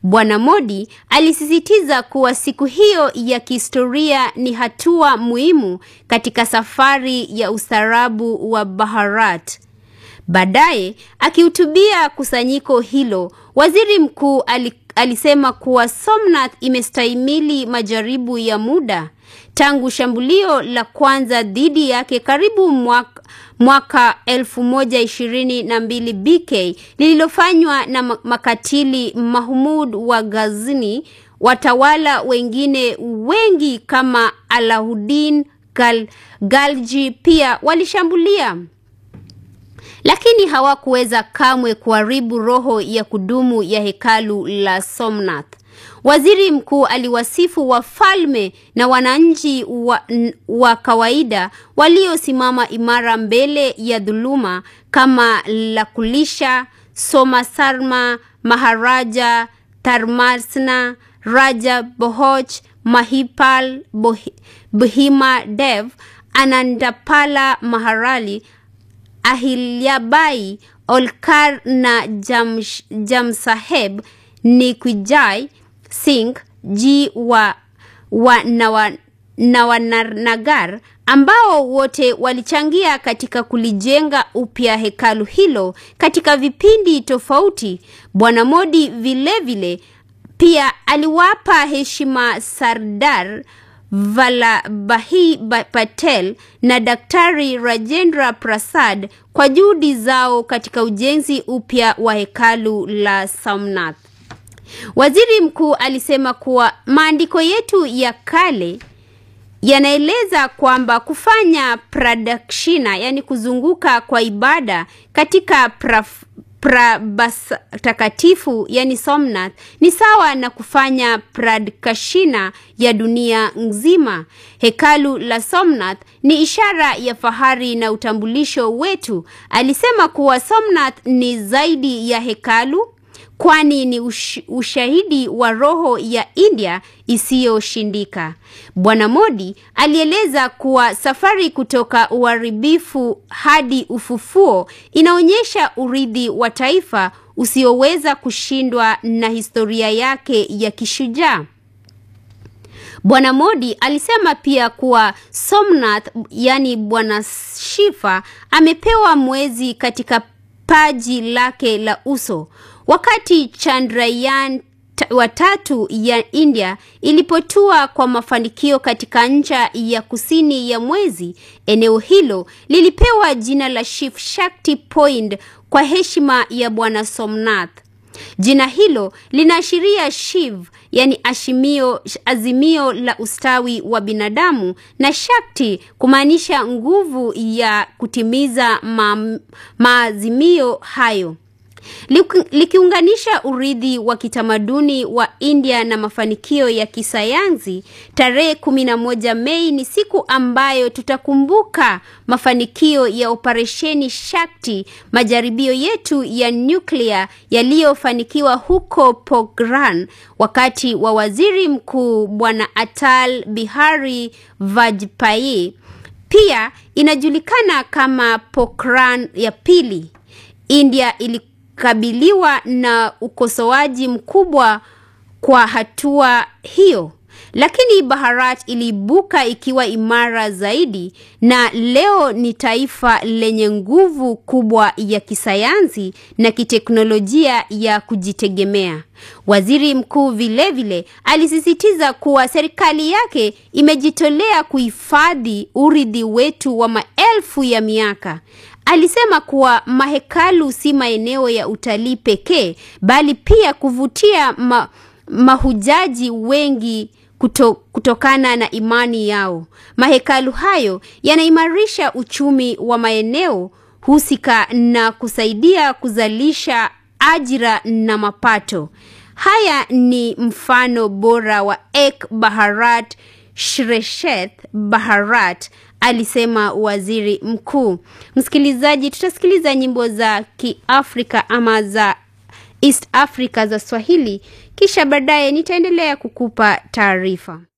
Bwana Modi alisisitiza kuwa siku hiyo ya kihistoria ni hatua muhimu katika safari ya ustaarabu wa Bharat. Baadaye, akihutubia kusanyiko hilo, waziri mkuu alisema kuwa Somnath imestahimili majaribu ya muda tangu shambulio la kwanza dhidi yake karibu mwaka, mwaka 1022 BK lililofanywa na makatili Mahmud wa Ghazni. Watawala wengine wengi kama Alauddin Gal, Galji pia walishambulia lakini hawakuweza kamwe kuharibu roho ya kudumu ya hekalu la Somnath. Waziri mkuu aliwasifu wafalme na wananchi wa, wa kawaida waliosimama imara mbele ya dhuluma kama Lakulisha, Somasarma, Maharaja Dharmasena, Raja Bohoch, Mahipal, Bhima Dev, Anandapala Maharali, Ahilyabai, Olkar na Jam, Jamsaheb Nikwijai Singh ji wa, wa Nawanagar ambao wote walichangia katika kulijenga upya hekalu hilo katika vipindi tofauti. Bwana Modi vilevile vile, pia aliwapa heshima Sardar Vallabhai Patel na Daktari Rajendra Prasad kwa juhudi zao katika ujenzi upya wa hekalu la Somnath. Waziri mkuu alisema kuwa maandiko yetu ya kale yanaeleza kwamba kufanya pradakshina, yani kuzunguka kwa ibada katika praf, prabas takatifu yani Somnath ni sawa na kufanya pradakshina ya dunia nzima. Hekalu la Somnath ni ishara ya fahari na utambulisho wetu. Alisema kuwa Somnath ni zaidi ya hekalu kwani ni ush, ushahidi wa roho ya India isiyoshindika. Bwana Modi alieleza kuwa safari kutoka uharibifu hadi ufufuo inaonyesha urithi wa taifa usioweza kushindwa na historia yake ya kishujaa. Bwana Modi alisema pia kuwa Somnath, yani Bwana Shiva, amepewa mwezi katika paji lake la uso wakati Chandrayaan watatu ya India ilipotua kwa mafanikio katika ncha ya kusini ya mwezi, eneo hilo lilipewa jina la Shiv Shakti Point kwa heshima ya Bwana Somnath. Jina hilo linaashiria Shiv, yani ashimio, azimio la ustawi wa binadamu na Shakti kumaanisha nguvu ya kutimiza ma, maazimio hayo likiunganisha urithi wa kitamaduni wa India na mafanikio ya kisayansi. Tarehe kumi na moja Mei ni siku ambayo tutakumbuka mafanikio ya operesheni Shakti, majaribio yetu ya nyuklia yaliyofanikiwa huko Pokhran wakati wa waziri mkuu Bwana Atal Bihari Vajpayee. Pia inajulikana kama Pokhran ya pili. India ili kabiliwa na ukosoaji mkubwa kwa hatua hiyo, lakini Bharat iliibuka ikiwa imara zaidi, na leo ni taifa lenye nguvu kubwa ya kisayansi na kiteknolojia ya kujitegemea. Waziri mkuu vilevile alisisitiza kuwa serikali yake imejitolea kuhifadhi urithi wetu wa maelfu ya miaka. Alisema kuwa mahekalu si maeneo ya utalii pekee bali pia kuvutia ma, mahujaji wengi kuto, kutokana na imani yao. Mahekalu hayo yanaimarisha uchumi wa maeneo husika na kusaidia kuzalisha ajira na mapato. Haya ni mfano bora wa Ek Bharat Shresheth Bharat alisema waziri mkuu. Msikilizaji, tutasikiliza nyimbo za Kiafrika ama za East Africa za Swahili, kisha baadaye nitaendelea kukupa taarifa.